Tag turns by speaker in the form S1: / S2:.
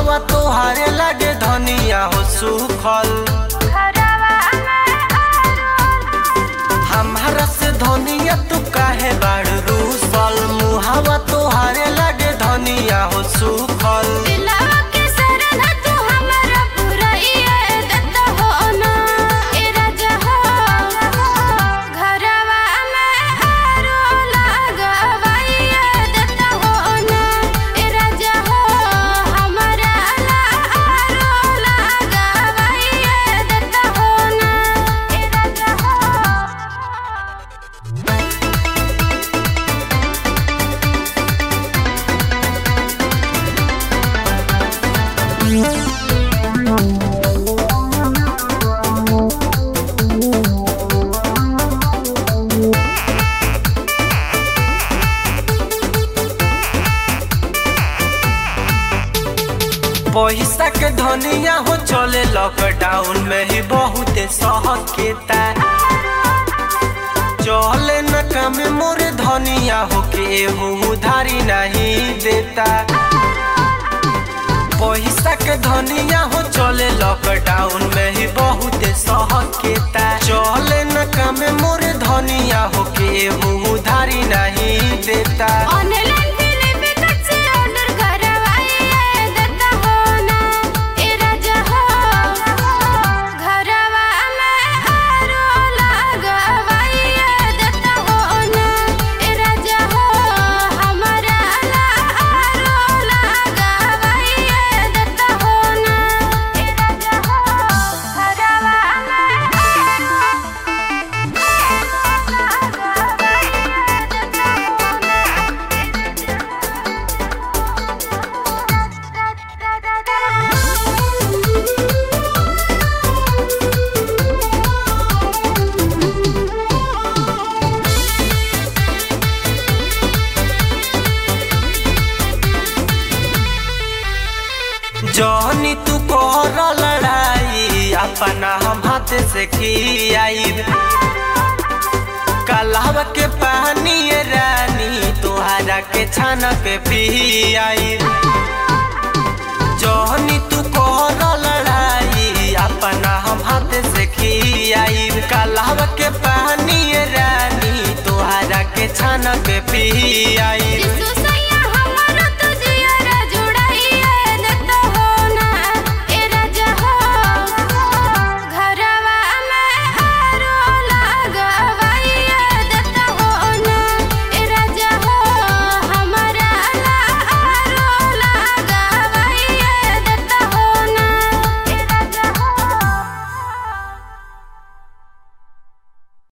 S1: मुहावा तोहारे लगे धनिया हो सुखल हमारा से धनिया तू काहे बाड़ रूसल मुहावा तोहारे लगे धनिया हो सुखल पैसा के धनिया हो चले लॉकडाउन में ही बहुत सहकेता चले न काम मोरे धनिया हो के उधारी नहीं देता पैसा के धनिया हो चले लॉकडाउन में ही बहुत सहकेता चले न काम मोरे धनिया हो के उधारी नहीं देता
S2: ऑनलाइन फिल्म टिकट से ऑर्डर करवाइए देता हो ना ए राजा हो घरवा में आरो लगवाइए देता हो ना ए राजा हो हमारा ला आरो लगवाइए देता हो ना ए राजा हो घरवा में
S1: जहनी तू कर लड़ाई अपना हम हाथ से खियाई कलाव के पानी ये रानी तुहरा के छान पे पियाई जहनी तू कर लड़ाई अपना हम हाथ से खियाई कलाव के पानी ये रानी तुहरा के छान पे पियाई
S2: यीशु